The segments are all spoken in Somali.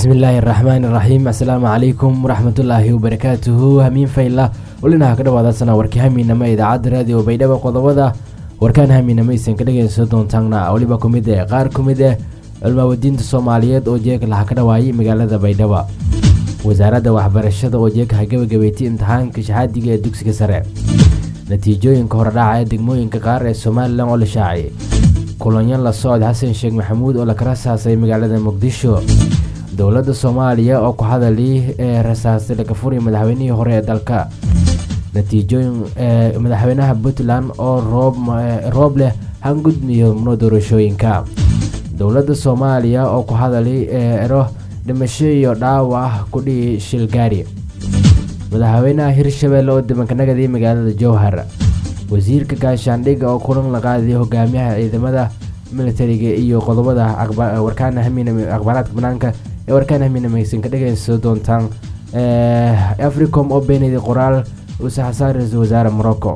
bismillaahi raxmaani raxiim assalaamu calaykum waraxmatullaahi wabarakaatuhu hamiin fayla welinaha ka dhawaadaasana warkii hamiinama idaacadda raadiyo baydhabo qodobada warkaan hamiinama aysan ka dhageysan doontaana weliba ku mid eh qaar ku mid eh culmaawadiinta soomaaliyeed oo jeeg laha ka dhawaayay magaalada baydhabo wasaaradda waxbarashada oo jeegha gabagabeeytay imtixaanka shahaadiga ee dugsiga sare natiijooyinka horedhaca ee degmooyinka qaar ee somalilan oo la shaaciyay kulanyo la socod xasan sheekh maxamuud oo la rasaasay magaalada muqdisho dowladda soomaaliya oo ku hadalay ee rasaastay laga furay madaxweynihii hore ee dalka natiijooyin madaxweynaha puntland oo roob leh hangudmiyo mno doorashooyinka dowladda soomaaliya oo ku hadalay ero dhimasho iyo dhaawac kudhihi shilgaari madaxweynaha hirshabelle oo dibankanagaday magaalada jowhar wasiirka gaashaandhigga oo kulan la qaaday hogaamiyaha ciidamada militariga iyo qodobada warkaana akhbaaraadka banaanka ee warkaan hamiinamaysan ka dhageysan doontaan africom oo beenayday qoraal uu saxsaar ra-iisul wasaare morocco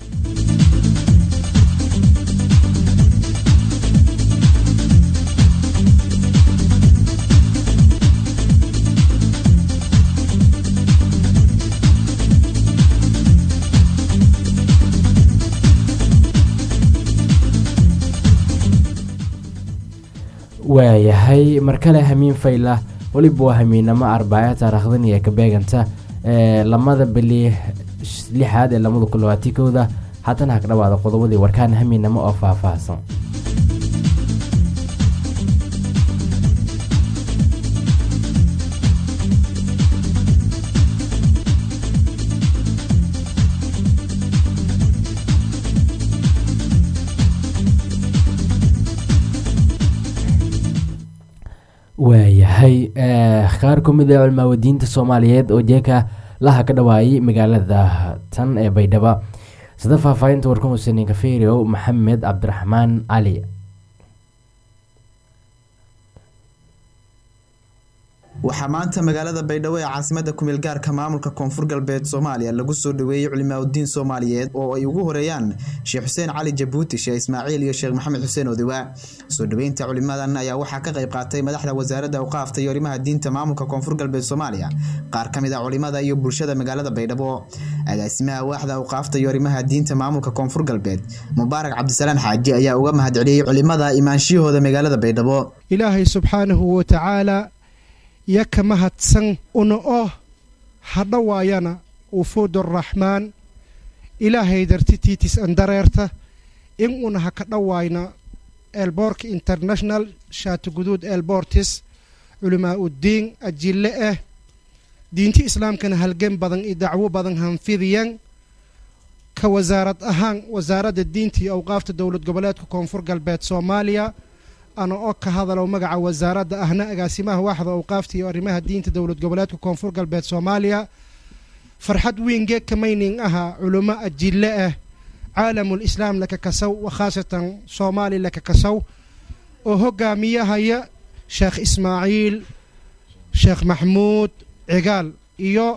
waayahay mar kale hamiin fayla weliba waa hamiinamo arbaaca taariikhdan iyo ka beeganta lamada bili lixaad ee lamada kun labaatan kowda haddana ha ka dhawaada qodobadii warkaan hamiinamo oo faahfaahsan waayahay qaar ku mid ee culmaawadiinta soomaaliyeed oo jeeka laha ka dhawaayay magaalada tan ee baydhabo sida faahfaahinta warkan husenin kaferio maxamed cabdiraxmaan cali waxaa maanta magaalada baydhabo ee caasimada kumeel gaarka maamulka koonfur galbeed soomaaliya lagu soo dhaweeyey culimaauddiin soomaaliyeed oo ay ugu horeeyaan sheekh xuseen cali jabuuti sheekh ismaaciil iyo sheekh maxamed xuseen odewa soo dhaweynta culimadan ayaa waxaa ka qayb qaatay madaxda wasaaradda awqaafta iyo arrimaha diinta maamulka koonfur galbeed soomaaliya qaar ka mid a culimada iyo bulshada magaalada baydhabo agaasimaha waaxda awqaafta iyo arrimaha diinta maamulka koonfur galbeed mubaarak cabdisalaan xaaji ayaa uga mahadceliyey culimada imaanshiyahooda magaalada baydhabo ilaahay subxaanahu watacaala yo ka mahadsan una oo hadha waayana wufuud araxmaan ilaahay dartitiitis andareerta in una ha ka dhawaayna eelboorka international shaatiguduud eelboortis culimaa uddiin ajille ah diinti islaamkana halgan badan iyo dacwo badan hanfidiyan ka wasaarad ahaan wasaaradda diinta iyo awqaafta dowlad goboleedka koonfur galbeed soomaaliya ana oo ka hadalow magaca wasaaradda ahna agaasimaha waaxda awqaafta iyo arrimaha diinta dowlad goboleedka koonfur galbeed soomaaliya farxad weyn geeg kamaynin ahaa culummo ajille ah caalamul islaam laka kasow khaasatan soomaali laka kasow oo hogaamiyahaya sheekh ismaaciil sheekh maxmuud cigaal iyo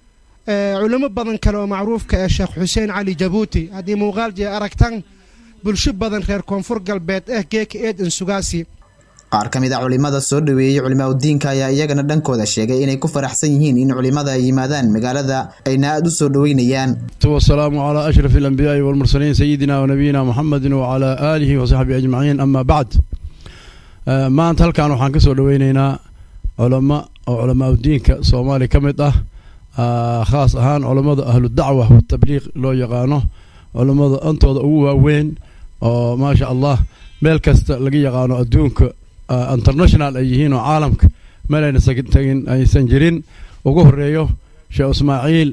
culimo badan kale oo macruufka ah sheekh xuseen cali jabuuti haddii muuqaal jee aragtan bulsho badan reer koonfur galbeed ah geeka eedan sugaasi qaar ka mid a culimada soo dhaweeyey culimaauddiinka ayaa iyagana dhankooda sheegay inay ku faraxsan yihiin in culimada ay yimaadaan magaalada ayna aada u soo dhaweynayaan wasalaamu calaa ashraf alambiyaai walmursaliin sayidina wanabiyina muxamedin wacalaa aalihi wasaxbihi ajmaciin ama bacd maanta halkan waxaan ka soo dhaweyneynaa culamo oo culamaauddiinka soomaaliya ka mid ah khaas ahaan culammada ahludacwa watabliiq loo yaqaano culammada antooda ugu waaweyn oo maasha allah meel kasta laga yaqaano adduunka international ay yihiin oo caalamka meel ayna tagin aysan jirin ugu horeeyo sheekh ismaaciil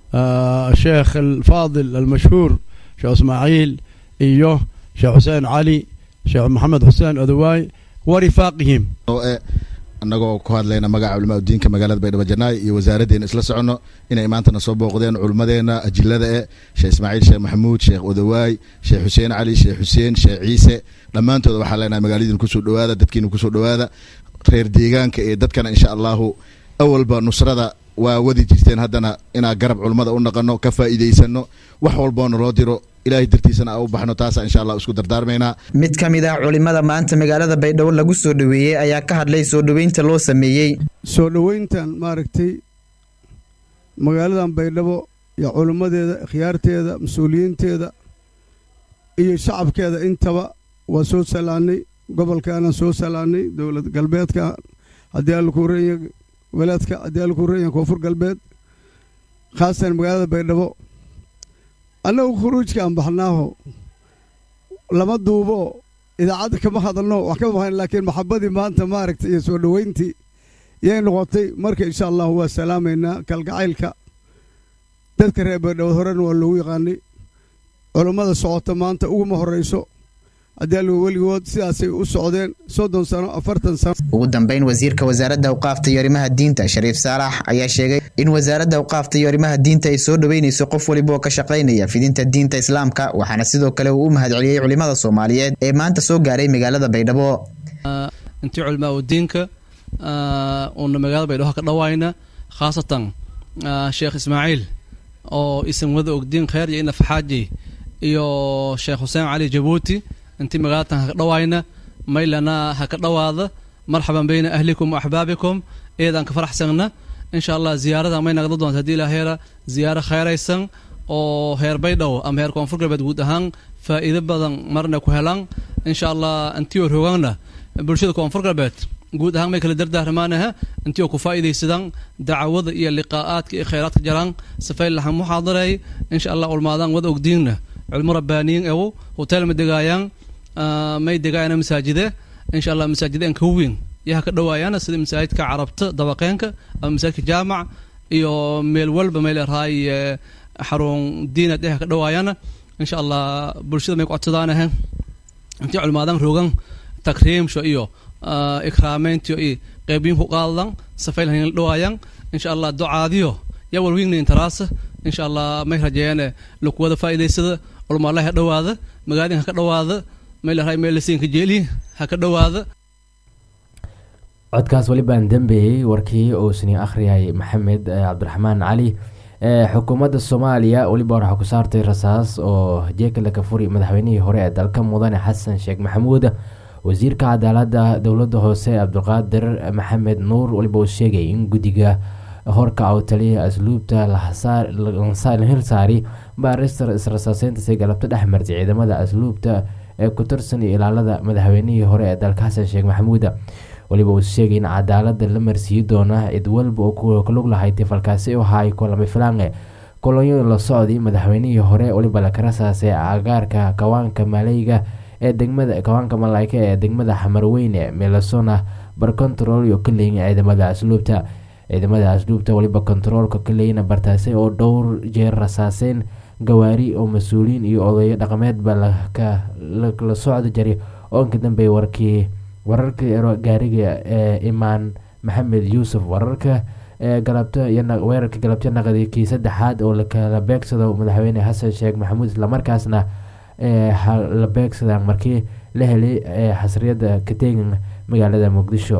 sheekh alfaadil almashhuur sheekh ismaaciil iyo sheekh xuseen cali sheekh maxamed xuseen odawaay wa rifaaqihim annagoo ku hadlayna magaca culimaauddiinka magaalada baydhabo janaay iyo wasaaraddeena isla soconno inay maantana soo booqdeen culummadeenna ajillada e sheekh ismaaciil sheekh maxamuud sheekh odawaay sheekh xuseen cali sheekh xuseen sheekh ciise dhammaantooda waxaa leenahay magaaladiina kusoo dhawaada dadkiina kusoo dhawaada reer deegaanka ee dadkana insha allahu awalba nusrada waa wadi jirteen haddana inaa garab culummada u naqano ka faa'iidaysano wax walboona loo diro ilaahay dartiisana a u baxno taasa insha allah isku dardaarmaynaa mid ka mid ah culimada maanta magaalada baydhabo lagu soo dhoweeyey ayaa ka hadlay soo dhoweynta loo sameeyey soo dhoweyntan maaragtay magaaladan baydhabo iyo culimmadeeda khiyaarteeda mas-uuliyiinteeda iyo shacabkeeda intaba waa soo salaannay gobolkaanaan soo salaannay dowlad galbeedka haddii alla ku reenya walaadka haddii alla ku reenya koonfur galbeed khaasatan magaalada baydhabo annagu khuruujka aan baxnaaho lama duubo idaacadda kama hadalno wax kama bahan laakiin maxabadii maanta maaragtay iyo soo dhoweyntii yay noqotay marka insha allahu waa salaamaynaa kalgacaylka dadka reer baydhabo horena waa loogu yaqaanay culummada socota maanta uguma horrayso haddii allu weligood sidaasay u socdeen soddon sano afartan sano ugu dambeyn wasiirka wasaaradda awqaafta iyo arrimaha diinta shariif saalax ayaa sheegay in wasaaradda awqaafta iyo arrimaha diinta ay soo dhoweynayso qof waliba oo ka shaqaynaya fidinta diinta islaamka waxaana sidoo kale uu u mahadceliyey culimada soomaaliyeed ee maanta soo gaaray magaalada baydhabo intii culimaa diinka uuna magaalada baydhabo ka dhawayna khaasatan sheekh ismaaciil oo isan wada ogdiin kheer iyo inafaxaaji iyo sheekh xuseen cali jabuuti intii magaalatan haka dhawayna maylana haka dhawaada marxaban bayna ahlikum wa axbaabikum eedaan ka faraxsanna insha allah ziyaarada may nagda doonta haddii ilaa heera ziyaaro kheeraysan oo heer baydhabo ama heer koonfur galbeed guud ahaan faa'iido badan marna ku helaan insha allah intii oo rogaanna bulshada koonfur galbeed guud ahaan may kala dardaarmaanaha intii oo ku faa'iidaysadaan dacwada iyo liqaa'aadka iyo khayraadka jaraan safayl lahan muxaadareey insha allah ulmaadaan wada ogdiinna culmo rabbaaniyin ewo hotel ma degaayaan may degaayana masaajide insha allah masaajide an kaweyn yaha ka dhawaayaana sida masaajidka carabta dabaqeenka ama masaajidka jaamac iyo meel walba meel raay xarun diinad yaha ka dhawaayaana insha allah bulshada may ku codsadaanaha intii culmaadaan rogan takriimsho iyo ikraameyntiyo iyo qeybiyin ku qaadadan safayl hanin la dhawaayaan insha allah ducaadiyo yaa walwigna intaraasa insha allah may rajeeyane lakuwada faa'iidaysada ulmaalaha ha dhawaada magaaladin ha ka dhawaada maylahay meelasiinka jeeli ha ka dhawaada codkaas weli baan dambeeyey warkii uu sini akhriyay maxamed cabdiraxmaan cali xukuumadda soomaaliya weliba waxaa ku saartay rasaas oo jeekala kafuri madaxweynihii hore ee dalka mudane xasan sheekh maxamuud wasiirka cadaaladda dowladda hoose cabdiqaadir maxamed nuur weliba uu sheegay in guddiga horka oo taliya asluubta lahilsaari baarister israsaaseyntasay galabto dhex martay ciidamada asluubta ee ku tirsan iyo ilaalada madaxweynihii hore ee dalka xasan sheekh maxamuud weliba uu sheegay in cadaalada la marsiiyi doona cid walba oo kalug lahay tifalkaasi u ahaay kulami filange kolonyo la socday madaxweynihii hore weliba laka rasaasay agaarka kawaanka maleyga ee degmada kawaanka malaayka ee degmada xamarweyne melasona barcontrol iyo kaleyn ciidamada asluubta ciidamada asluubta weliba kontaroolka kaleyna bartaasay oo dhowr jeer rasaaseyn gawaari oo mas-uuliyiin iyo odayo dhaqameedba la socda jiray oo inka dambeeyay warkii wararkii gaariga ee imaan maxamed yuusuf wararka galabto weerarka galabto naqdi kii saddexaad oo lakala beegsado madaxweyne xasan sheekh maxamuud islamarkaasna la beegsada markii la helay xasriyada kateegin magaalada muqdisho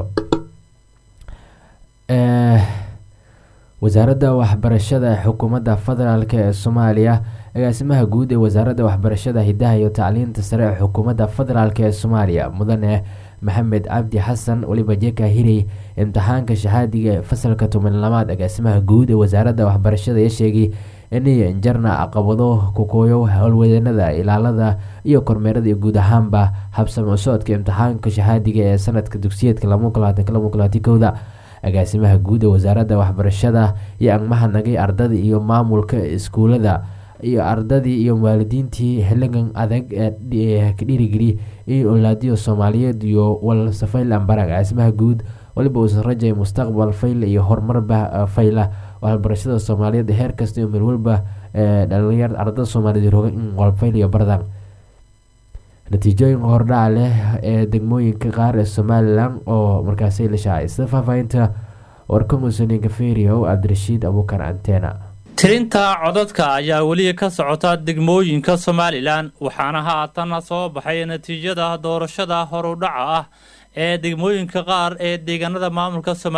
wasaaradda waxbarashada xukuumadda federaalk ee soomaaliya agaasimaha guud ee wasaaradda waxbarashada hidaha iyo tacliinta sare ee xukuumadda federaalk ee soomaaliya mudane maxamed cabdi xasan weliba jeka hirey imtixaanka shahaadiga ee fasalka toban labaad agaasimaha guud ee wasaaradda waxbarashada ayaa sheegay inay injarna caqabado kukooyo howlwadeenada ilaalada iyo kormeerada iyo guud ahaanba habsamo socodka imtixaanka shahaadiga ee sanadka dugsiyeedka kowda agaasimaha guud ee wasaaradda waxbarashada iyo angmahadnagay ardada iyo maamulka iskuulada iyo ardadii iyo waalidiintii xiligan adag ee ka dhiirigeli in olaadiyo soomaaliyeed iyo walsafayl ambarag agaasimaha guud waliba uusan rajay mustaqbal fayla iyo horumarba fayla waxbarashada soomaaliyeed heer kasta iyo meel walba dhalinyar ardada soomaaliyeed roga in walfayl iyo bardan natiijooyinka hordhaca leh ee degmooyinka qaar ee somalilan oo markaasi la shaacay sida faahfaahinta warka muusaniinka feriyo cabdirashiid abuukar antena tirinta codadka ayaa weli ka socota degmooyinka somalilan waxaana haatan soo baxay natiijada doorashada horudhaca ah ee degmooyinka qaar ee deegaanada maamulka somalilan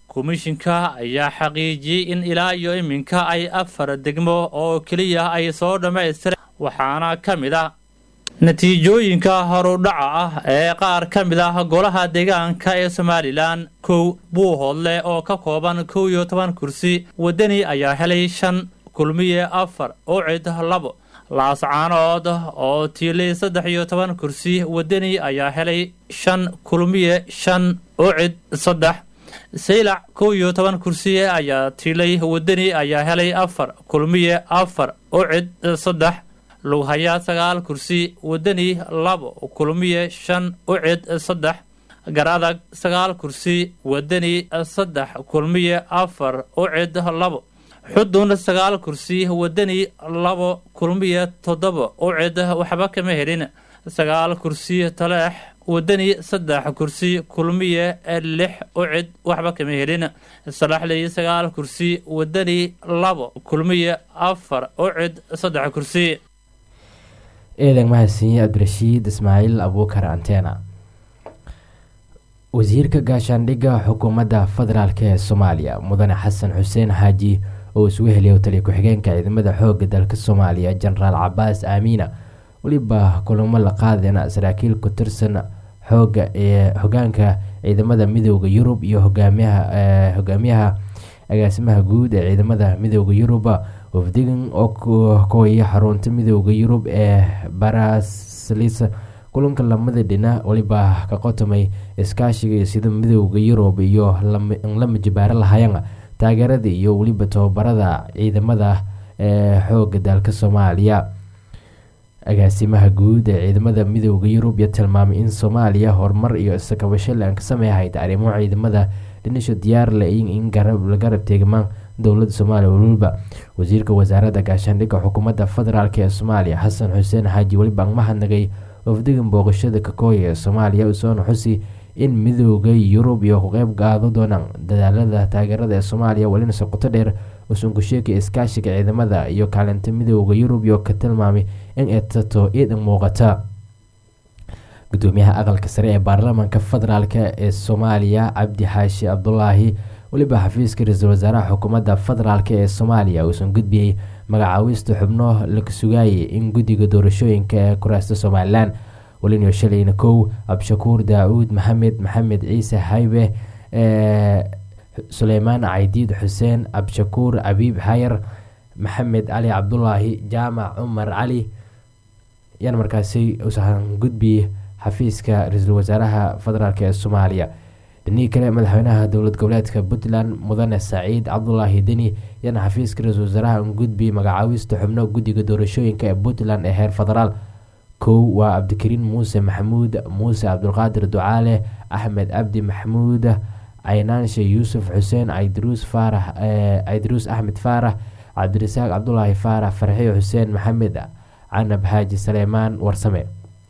komishinka ayaa xaqiijiyey in ilaa iyo iminka ay afar degmo oo keliya ay soo dhammaystireen waxaana ka mid ah natiijooyinka horudhaca ah ee qaar ka mid ah golaha deegaanka ee somalilan kow buuhoodle oo ka kooban kow iyo toban kursi wadani ayaa helay shan kulmiye afar ucid labo laascaanood oo tiilay saddex iyo toban kursi wadani ayaa helay shan kulmiye shan ucid saddex saylac kow iyo toban kursi ayaa tiilay wadani ayaa helay afar kulmiye afar ucid saddex lughayaa sagaal kursi wadani labo kulmiye shan ucid saddex garadag sagaal kursi wadani saddex kulmiye afar ucid labo xudun sagaal kursi wadani labo kulmiye toddoba ucid waxba kama helin sagaal kursi taleex wadani saddex kursi kulmiye lix ucid waxba kama helin salaxley sagaal kursi wadani labo kulmiye afar ucid saddex kursi eedan mahadsanyi cabdirashiid ismaaciil abuukar antena wasiirka gaashaandhigga xukuumadda federaalk ee soomaaliya mudane xasan xuseen xaaji oo isugu heliya taliya ku-xigeenka ciidamada xooga dalka soomaaliya jenaraal cabaas aamiina weliba kulamo la qaadeen saraakiil ku tirsan xooga ee hogaanka ciidamada midooda yurub iyo hogaamiyaha hogaamiyaha agaasimaha guud ee ciidamada midooda yuruba wafdigan oo kooya xarunta midooda yurub ee baraslis kulanka lamada dhina weliba ka qotomay iskaashiga sida midooda yurub iyo lama jibaaro lahayan taageerada iyo weliba tababarada ciidamada ee xooga dalka soomaaliya agaasimaha guud ee ciidamada midooda yurub iyo tilmaamay in soomaaliya horumar iyo iskabasho aan ka sameehayd arrimo ciidamada dhinisho diyaar le in la garab teegmaan dowlada soomaaliya weliba wasiirka wasaaradda gaashaandhigga xukuumadda federaalk ee soomaaliya xasan xuseen xaaji weliba mahadnagay wafdigan booqashada kakooya ee soomaaliya usoona xusi in midooda yurub iyo ku qeyb qaado doonaan dadaalada taageerada ee soomaaliya welina soqoto dheer usunku sheekay iskaashiga ciidamada iyo kaalinta midooda yurub iyo ka tilmaamay in etato iidan muuqata gudoomiyaha aqalka sare ee baarlamaanka federaalk ee soomaaliya cabdi xaashi cabdulaahi weliba xafiiska ra-iisul wasaaraha xukuumadda federaalk ee soomaaliya uusan gudbiyey magacaawista xubno laga sugaayay in guddiga doorashooyinka ee kuraasta somalilan welina shalayna kow cabdishakuur daauud maxamed maxamed ciise haybe suleymaan caydiid xuseen cabdishakuur abiib xayar maxamed cali cabdulaahi jaamac cumar cali yaan markaasi usan gudbiyey xafiiska ra-iisul wasaaraha federaalk ee soomaaliya dhinihii kale madaxweynaha dowlad goboleedka puntland mudane saciid cabdulaahi deni yaana xafiiska ra-iisul wasaaraha gudbiyey magacaawista xubno guddiga doorashooyinka ee puntland ee heer federaal kow waa cabdikariin muuse maxamuud muuse cabdulqaadir ducaale axmed cabdi maxamuud caynaanshe yuusuf xuseen caydaruus faarax caydaruus axmed faarax cabdirasaaq cabdulaahi faarax farxiyo xuseen maxamed canab xaaji saleymaan warsame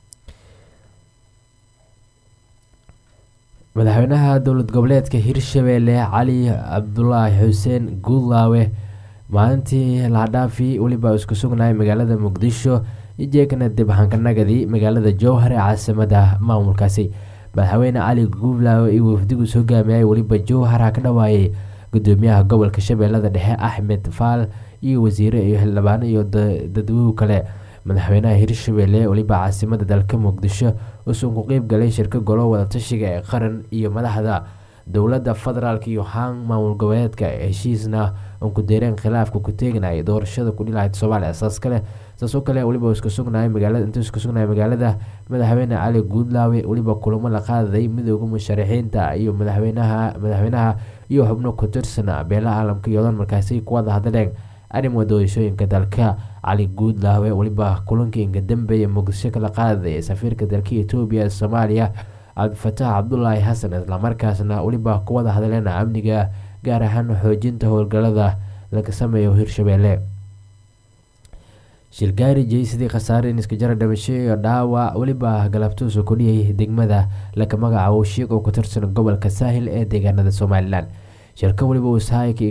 madaxweynaha dowlad goboleedka hirshabeelle cali cabdulaahi xuseen guudlaawe maalintii lahadhaafi weliba isku sugnay magaalada muqdisho ijeekana dibhankanagadi magaalada jowhar ee caasimada maamulkaasi madaxweyne cali guudlaawe iyo wafdigus hogaamiyay weliba jowhara ka dhawaayay gudoomiyaha gobolka shabeellada dhexe axmed faal iyo wasiire iyo xildhibaano iyo dadweyw kale madaxweynaha hirshabeelle weliba caasimada dalka muqdisho usun ku qeyb galay shirka golo wadatashiga ee qaran iyo madaxda dowladda federaalk iyo haan maamul goboleedka heshiisna un ku deereen khilaafka ku teeganaya doorashada ku dhilahayd soomaaliya saas kale saasoo kale weliba isku sugnay magaalada intuu isku sugnay magaalada madaxweyne cali guudlaawe weliba kulamo la qaadaday midooda musharaxiinta iyo madaxweynaha madaxweynaha iyo xubno ku tirsana beelaha caalamka iyodan markaasi ku wada hadleen arrima doorashooyinka dalka cali guudlaawe weliba kulankii inka dambeeye muqdisho kala qaadaya safiirka dalka etoobiya ee soomaaliya cabdifataax cabdulaahi xasan islamarkaasna weliba ku wada hadleen amniga gaar ahaan xoojinta howlgalada laga sameeyo hirshabeelle shilgaari jeysidii khasaare in iska jara dhimasho iyo dhaawac weliba galabtuusu ku dhiyay degmada laga magacaabo shiiq oo ku tirsan gobolka saahil ee deegaanada somalilan shirka weliba uusahayka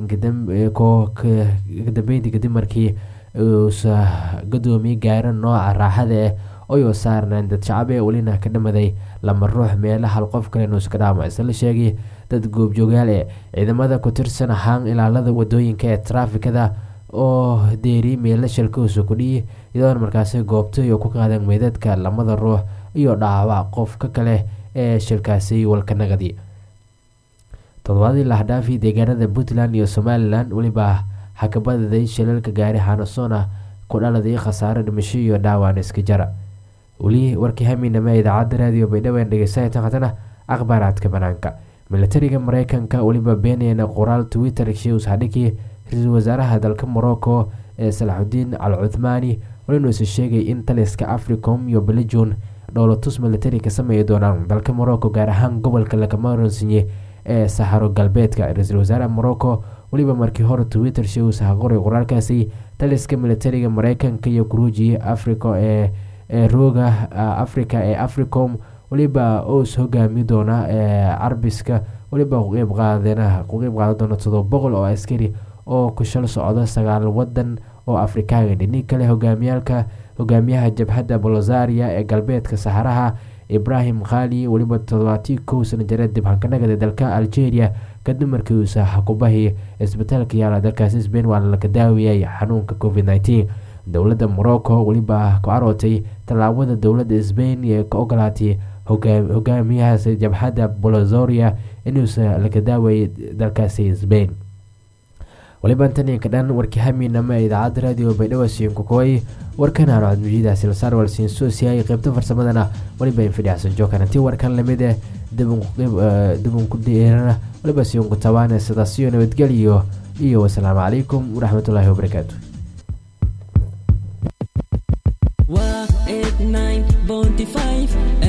kadambeyntii kadib markii uusa gadoomiye gaara nooca raaxada ah oyoo saarnaan dad shacab ee welina ka dhamaday lama ruux meela hal qof kale nuuska dhaama isla la sheegay dad goobjoogaal ee ciidamada ku tirsan ahaan ilaalada wadooyinka ee taraafikada oo deeri meela shalkoosa kudhiyi iyadoona markaasi goobta iyo ku qaadeen meydadka lamada ruux iyo dhaawac qofka kale ee shilkaasi walkanagadi toddobaadii lahdhaafi deegaanada puntland iyo somalilan weliba xakabadaday shilalka gaari xanasoona ku dhaladay khasaare dhimasho iyo dhaawaan iska jara weli warkii hamiinama idaacadda raadiyo baydhabo dhegeysanaytan haddana akhbaaraadka banaanka militariga mareykanka weliba beenayana qoraal twitter shews hadhikii ra-iisul wasaaraha dalka morocco ee salaxudiin al cuthmaani walinuusa sheegay in taliska africom iyo belijon dhowlatus militari ka sameeyi doonaan dalka morocco gaar ahaan gobolka lagamaronsinye ee saxaro galbeedka ra-iisul wasaaraha morocco weliba markii hore twitter shows ha qoray qoraalkaasi taliska militariga mareykanka iyo guruuji africa ee ee rooga africa ee africom weliba os hogaami doona ee carbiska weliba kuqeyb qaadeen ku qeyb qaadan doona todoba boqol oo askari oo ku shal socda sagaal wadan oo afrikaaga dhini kale hogaamiyaalka hogaamiyaha jabhadda bolozaria ee galbeedka saxaraha ibrahim khali weliba todobaatii kow sana jare dibhankanagada dalka algeria kadib markii uusa xakubahii isbitaalka yaala dalkaasi sbain waa laga daawiyay xanuunka covid nteen dowladda morocco weliba ku carootay tallaabada dowladda sbain ee ka ogolaatay hogaamiyahaas jabhadda bolozoria inuusa laga daawayay dalkaasi sbain waliba intaninka dhan warkii hamiinama ee idaacadda raadiyo baydhabo siinkukooy warkan aan codmujiida silsaar walsiin soosiyay qeybta farsamadana waliba infidhacsan jookan intii warkan lamid eh dibun ku dheerana waliba siinku tabaane sidaasiyo nabadgelyo iyo wasalaamu calaykum waraxmatullaahi wabarakaatu waa 89.5